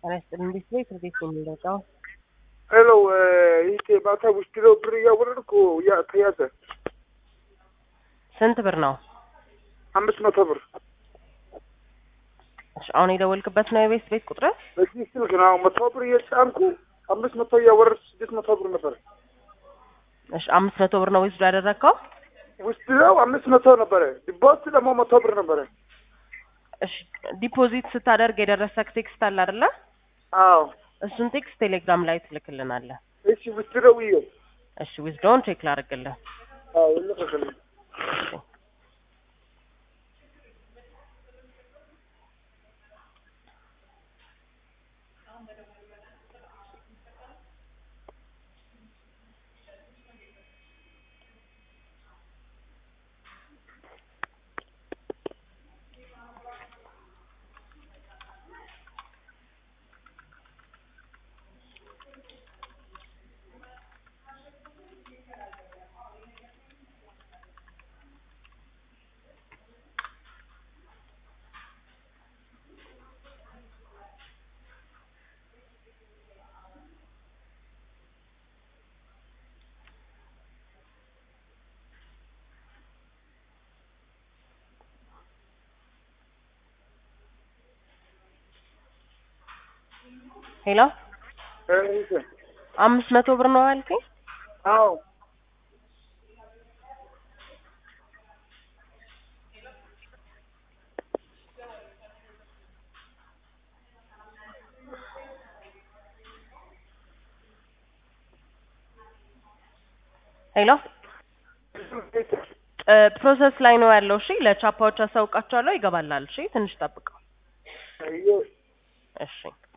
ጤና ይስጥልኝ። እንዴት ቤት እንዴት ነው የሚወጣው? ሄሎ ይሄ ማታ ውስጥ ነው ብር እያወረድኩ ያ ተያዘ ስንት ብር ነው? አምስት መቶ ብር እሺ፣ አሁን የደወልክበት ነው የቤት ቤት ቁጥር? በዚህ ስልክ ነው መቶ ብር እየጫንኩ አምስት መቶ እያወረድኩ ስድስት መቶ ብር ነበር እሺ፣ አምስት መቶ ብር ነው ዊዝድሮ ያደረግከው? ውስጥ ነው አምስት መቶ ነበረ ዲፖዚት ደግሞ መቶ ብር ነበረ እሺ፣ ዲፖዚት ስታደርግ የደረሰክ ቴክስት አለ አይደለ? አዎ እሱን ቴክስት ቴሌግራም ላይ ትልክልናለህ። እሺ ውስጥ ነው ይሄ እሺ፣ ዊዝድሮውን ቼክ ላድርግልህ። አዎ ልከከልኝ ሄሎ፣ እሺ አምስት መቶ ብር ነው ያልከኝ? አዎ ሄሎ፣ ፕሮሰስ ላይ ነው ያለው። እሺ፣ ለቻፓዎች አሳውቃቸዋለሁ። ይገባላል። እሺ፣ ትንሽ ጠብቀው። አየሁ እሺ